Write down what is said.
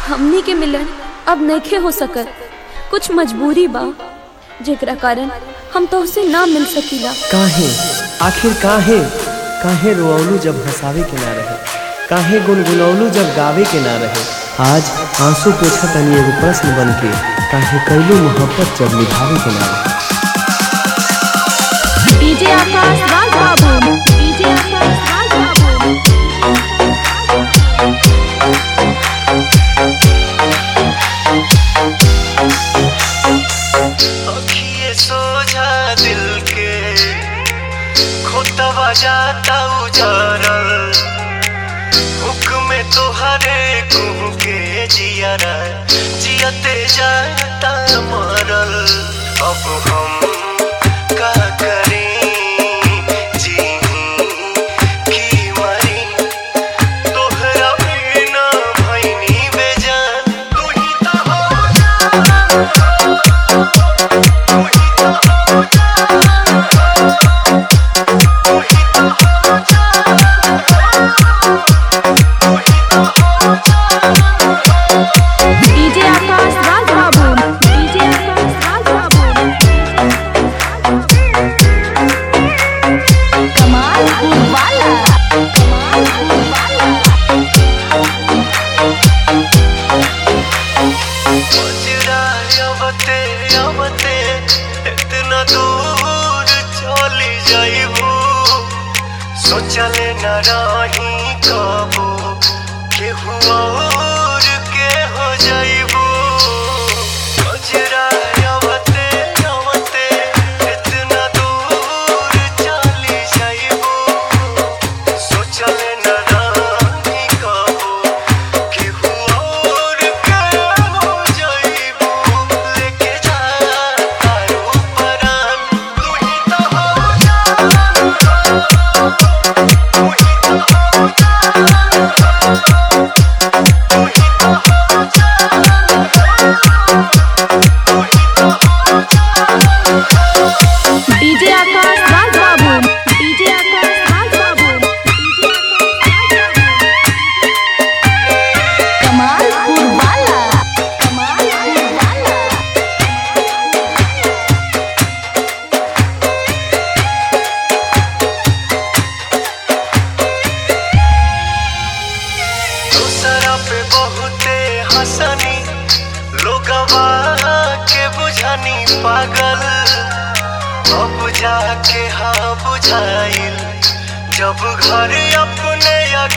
हमनी के मिलन अब नइखे हो सकत कुछ मजबूरी बा जेकरा कारण हम तोहसे ना मिल सकीला काहे आखिर काहे काहे रोअलू जब हंसावे के ना रहे काहे गुनगुनौलू जब गावे के ना रहे आज आंसू पोछा तनी एगो प्रश्न बन के काहे कैलू मोहब्बत जब निभावे के ना रहे डीजे आकाश राज बाबू डीजे आकाश राज बाबू अखिए सोझा दिल के खोतवा जाता उजारल हुक्म तोहरे कुह के जियारा जियते जाता मरल अब हम का करें जी की मरी तोहरा बिना भैनी बेजान तू ही तो हो डीजे आकाश राज बाबू डीजे आकाश राज बाबू कमाल वाला कमाल वाला मजरा अवते अवते इतना दूर चली जाइबू सोचले न रही कबू केहू और के हो जाइबू मजरा अवते अवते इतना दूर चली जाइबू सोचले न रही कबू केहू और के हो जाइबू लेके जा तारू परान तू ही तो हो जा तू ही तो हो जा तू ही तो हो जा तू ही तो हो जा डीजे आकाश राज बाबू डीजे आकाश राज बाबू डीजे आकाश कमालपुर वाला कमालपुर वाला दूसरा पे बहुते हंसनी लोगवा के बुझानी पागल अब जाके हाँ बुझाइल जब घर अपने